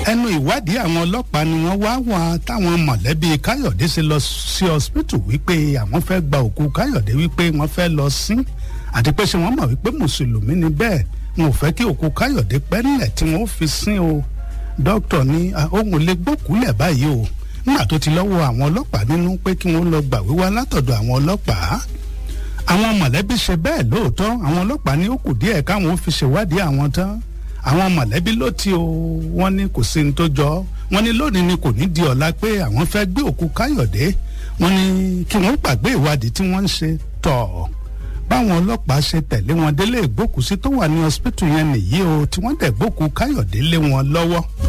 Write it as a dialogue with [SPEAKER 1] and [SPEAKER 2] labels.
[SPEAKER 1] ẹnu ìwádìí àwọn ọlọ́pàá ni wọ́n wá wá táwọn mọ̀lẹ́bí káyọ̀dé ṣe lọ sí hospital wípé àwọn fẹ́ gba òkú káyọ̀dé wípé wọ́n fẹ́ lọ sin àti pé ṣé wọ́n mọ̀ wípé mùsùlùmí ni bẹ́ẹ̀ wọn ò fẹ́ kí òkú káyọ̀dé pẹ́ nílẹ̀ tí wọ́n fi sin o dókítà ní ohun lè gbókùúlẹ̀ báyìí o nígbà tó ti lọ́wọ́ àwọn ọlọ́pàá nínú pé kí wọ́n lọ gbà wíwá látọ̀dọ̀ àwọn ọlọ́pàá àwọn mọ̀lẹ́bí ṣe bẹ́ẹ̀ lóòótọ́ àwọn ọlọ́pàá ní ó kù díẹ̀ káwọn ó fi ṣèwádìí àwọn tán àwọn mọ̀lẹ́bí ló ti o wọ́n ní kò sí ní tó jọ wọ́n ní lónìí ni kò ní di ọ̀la pé àwọn fẹ́ gbé òkú káyọ̀dé wọ́n ní kí wọ́n gbàgbé ìwádìí tí wọ́n ń ṣe tọ̀ báwọn ọlọ́pàá ṣe tẹ̀lé wọn délé ìgbókùsí tó wà ní hospital yẹn nìyí o tí wọ́n dẹ̀ gbókù káyọ̀dé lé wọn lọ́wọ́.